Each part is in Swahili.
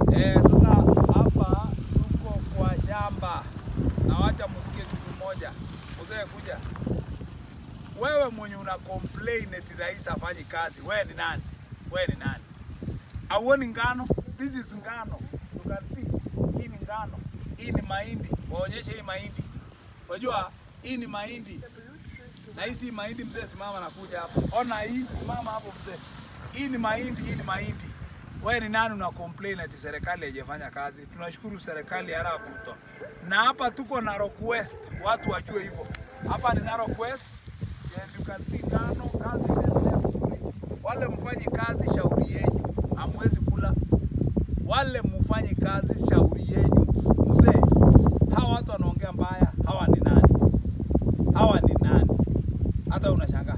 Eh, sasa hapa tuko kwa shamba na wacha musikie kitu moja. Mzee kuja. Wewe mwenye una complain eti rais hafanyi kazi, wewe ni nani? Wewe ni nani? Auoni ngano? This is ngano. You can see. Hii ni ngano. Hii ni mahindi. Waonyeshe hii mahindi. Unajua hii ni mahindi. Na hii si mahindi mzee, simama na kuja hapa. Ona hii, simama hapo mzee. Hii ni mahindi, hii ni mahindi. Wewe ni nani una complain ati serikali haijafanya kazi? Tunashukuru serikali ya Ruto. Na hapa tuko Narok West, watu wajue hivyo. Hapa ni Narok West. Yes, you can see ngano, kazi inaendelea vizuri. Wale mfanyi kazi, shauri yenyu, hamwezi kula. Wale mfanyi kazi, shauri yenyu. Mzee, hawa watu wanaongea mbaya, hawa ni nani? Hawa ni nani? Hata unashangaa.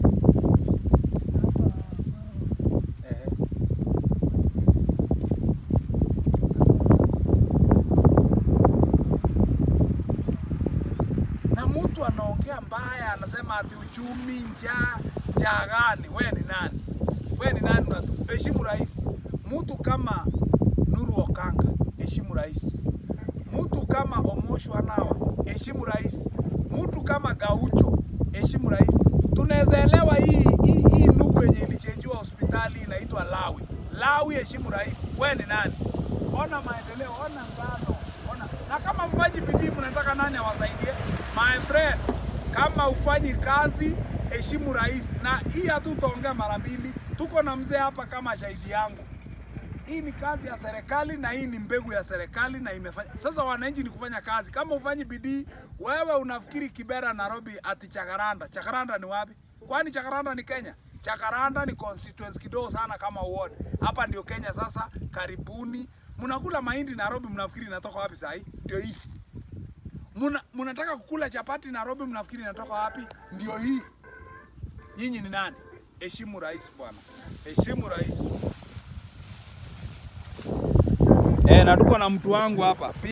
Ehe. na mtu anaongea mbaya, anasema ati uchumi, njaa, njaa gani? Wewe ni nani? Wewe ni nani? unatu- Heshimu rais. Mtu kama Nuru Okanga, heshimu rais. Mtu kama Omosho Anawa, heshimu rais. Mtu kama Gaucho, heshimu rais. Tunaweza elewa hii hii, hii ndugu yenye ilichenjiwa hospitali inaitwa Lawi. Lawi, heshimu rais. Wewe ni nani? Ona maendeleo, ona ngano, ona na kama mfanyi bidii, mnataka nani awasaidie? My friend, kama ufanyi kazi, heshimu rais. Na hii hatutaongea mara mbili, tuko na mzee hapa kama shahidi yangu. Hii ni kazi ya serikali na hii ni mbegu ya serikali na imefanya. Sasa wananchi ni kufanya kazi. Kama ufanyi bidii, wewe unafikiri Kibera, Nairobi ati Chakaranda. Chakaranda ni wapi? Kwani Chakaranda ni Kenya? Chakaranda ni constituency kidogo sana kama ward. Hapa ndio Kenya sasa. Karibuni. Mnakula mahindi Nairobi, mnafikiri inatoka wapi saa hii? Ndio hii. Muna, mnataka kukula chapati Nairobi, mnafikiri inatoka wapi? Ndio hii. Nyinyi ni nani? Heshimu rais bwana, heshimu rais. Eh, na tuko na mtu wangu hapa.